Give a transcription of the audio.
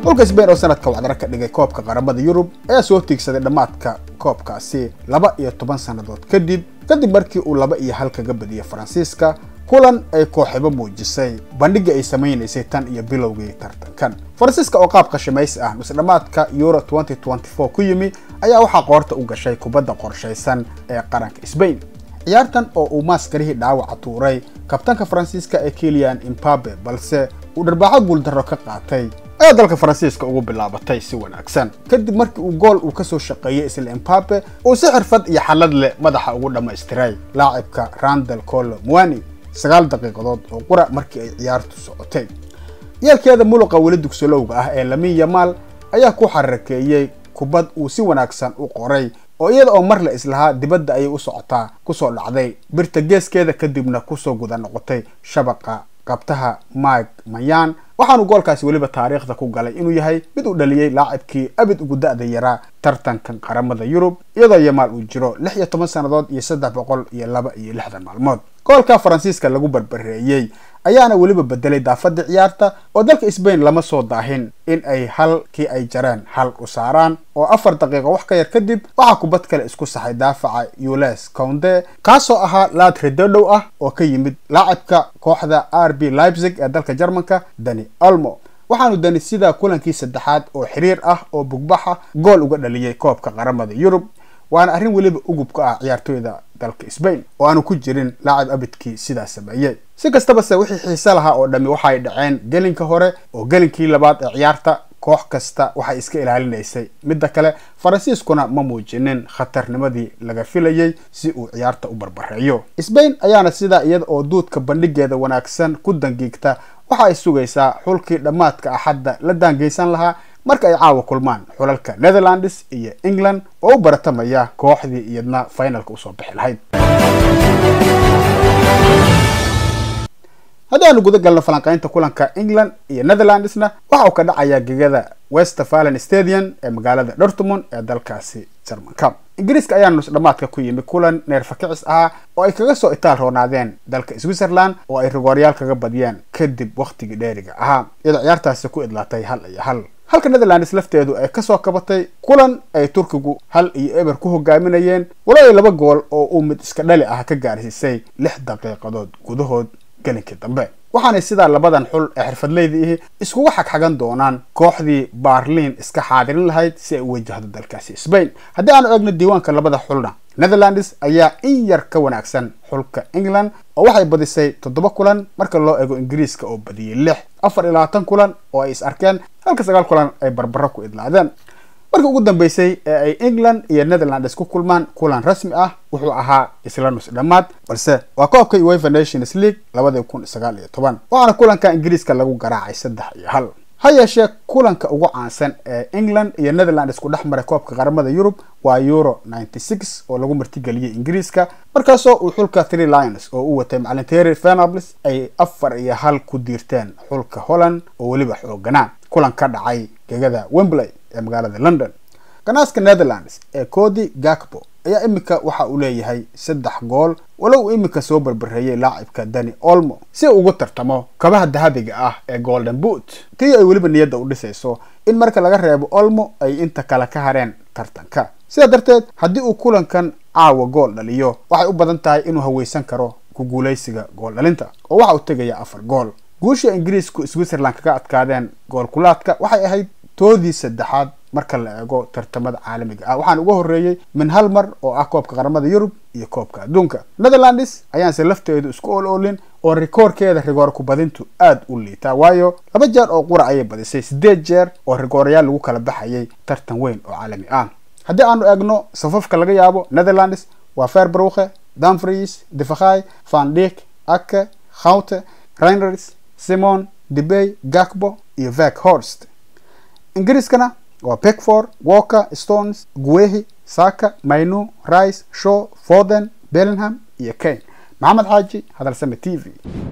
xulka sbain oo sanadka wacdaro ka dhigay koobka qaramada yurub ayaa soo tiigsaday dhammaadka koobkaasi laba iyo toban sannadood kadib kadib markii uu laba iyo hal kaga badiyay faransiiska kulan ay kooxibo muujisay bandhigii ay samaynaysay tan iyo bilowgii tartankan faransiiska oo qaab qashimaysi ah nusdhammaadka euro ku yimi ayaa waxaa qoorta u gashay kubadda qorshaysan ee qaranka sbain ciyaartan oo uu maaskarihii dhaawaca tuuray kabtanka faransiiska ee kilian imbabe balse uu dharbaaxo guuldarro ka qaatay ayaa dalka faransiiska ugu bilaabatay si wanaagsan kadib markii uu gool uu kasoo shaqeeyey isla imbabe uu si xirfad iyo xallad leh madaxa ugu dhammaystiray laacibka randal colo muani sagaal daqiiqadood oo qura markii ay ciyaartu socotay yeelkeeda muluqa weli dugsolowga ah ee lamin yamaal ayaa ku xarakeeyey kubad uu si wanaagsan u qoray oo iyada oo mar la islahaa dibadda ayay u socotaa kusoo dhacday birta geeskeeda kadibna kusoo guda noqotay shabaqa qabtaha mike mayan waxaanu goolkaasi weliba taariikhda ku galay inuu yahay mid uu dhaliyey laacibkii abid ugu da-da yaraa tartankan qaramada yurub iyadoo yamaal uu jiro lix iyo toban sannadood iyo saddex boqol iyo laba iyo lixdan maalmood goolka faransiiska lagu barbareeyey ayaana weliba bedelay daafadii ciyaarta oo dalka sbain lama soo daahin in ay halkii ay jareen hal u saaraan oo afar daqiiqo wax ka yar kadib waxaa kubad kale isku saxay daafaca ules counde kaasoo ahaa laad redodhow ah oo ka yimid laacibka kooxda r b leipzig ee dalka jarmanka dani olmo waxaanu dani sidaa kulankii saddexaad oo xiriir ah oo bugbaxa gool uga dhaliyey koobka qaramada yurub waana arrin weliba ugub ka ah ciyaartooyda dalka sbain oo aanu ku jirin laacib abidkii sidaa sameeyey si kastaba se wixii xiise lahaa oo dhammi waxay dhaceen gelinka hore oo gelinkii labaad ee ciyaarta koox kasta waxay iska ilaalinaysay midda kale faransiiskuna ma muujinin khatarnimadii laga filayey si uu ciyaarta u barbareeyo sbain ayaana sidaa iyada oo duudka bandhigeeda wanaagsan ku dangiigta waxa ay sugaysaa xulkii dhammaadka axadda la daangeysan lahaa marka ay caawa kulmaan xulalka netherlands iyo england oo u baratamaya kooxdii iyadna finalka usoo bixi lahayd haddii aanu guda galno falanqaynta kulanka england iyo netherlandsna waxa uu ka dhacayaa gegada westfalen stadium ee magaalada dortmund ee dalkaasi jarmanka ingiriiska ayaa nus dhammaadka ku yimi kulan neerfakicis ahaa oo ay kaga soo itaal roonaadeen dalka switzerland oo ay rigooryaal kaga badiyeen kadib wakhtigii dheeriga ahaa iyadoo ciyaartaasi ku idlaatay hal iyo hal halka netherlands lafteedu ay kasoo kabatay kulan ay turkigu hal iyo eber ku hogaaminayeen walo ay laba gool oo uu mid iska dhali ah ka gaarsiisay lix daqiiqadood gudahood gelinkii dambe waxaanay sidaa labadan xul ee xirfadleyda ihi iskuga xagxagan doonaan kooxdii baarliin iska xaadirin lahayd si ay u wajahdo dalkaasi sbain haddii aanu eegno diiwaanka labada xulna netherlands ayaa in yar ka wanaagsan xulka england oo waxay badisay toddoba kulan marka loo eego ingiriiska oo badiyey lix afar iyo labaatan kulan oo ay is arkeen halka sagaal kulan ay barbaro ku idlaadeen markii ugu dambeysay ee ay england iyo netherlands ku kulmaan kulan rasmi ah wuxuu ahaa isla nus dhammaad balse waa koobka uefa nations league labadii kun sagaal iyo toban waxaana kulanka ingiriiska lagu garaacay saddex iyo hal ha yeeshee kulanka ugu caansan ee england iyo netherlands ku dhex maray koobka qaramada yurub waa euro oo lagu martigeliyey ingiriiska markaasoo uu xulka three lions oo u watay macalin terry venables ay afar iyo hal ku diirteen xulka holland oo weliba xooganaa kulan ka dhacay gegada wembley ee magaalada london ganaaska netherlands ee cody gakbo ayaa iminka waxa uu leeyahay saddex gool walow uu iminka soo barbareeyey laacibka dani olmo si uu ugu tartamo kabaha dahabiga ah ee golden boot tii ay weliba niyadda u dhisayso in marka laga reebo olmo ay inta kale ka hareen tartanka sidaa darteed haddii uu kulankan caawa gool dhaliyo waxay u badan tahay inuu haweysan karo ku guulaysiga gool dhalinta oo waxa uu tegayaa afar gool guusha ingiriisku switzerland kaga adkaadeen gool kulaadka waxay ahayd toodii saddexaad marka la eego tartamada caalamiga ah waxaana uga horreeyey min hal mar oo ah koobka qaramada yurub iyo koobka adduunka netherlands ayaanse lafteedu isku ol olin oo rikoorkeeda rigoor kubadintu aada u liitaa waayo laba jeer oo qura ayay badisay siddeed jeer oo rigoorayaal lagu kala baxayay tartan weyn oo caalami ah haddii aanu eegno safafka laga yaabo netherlands waa ferbruche danfries defakhay van dik ake haute reiners simon debey gakbo iyo vek horst ingiriiskana waa beckford walker stones guehi saka maynu rice shaw foden bellingham iyo kane maxamed xaaji hadalsame t v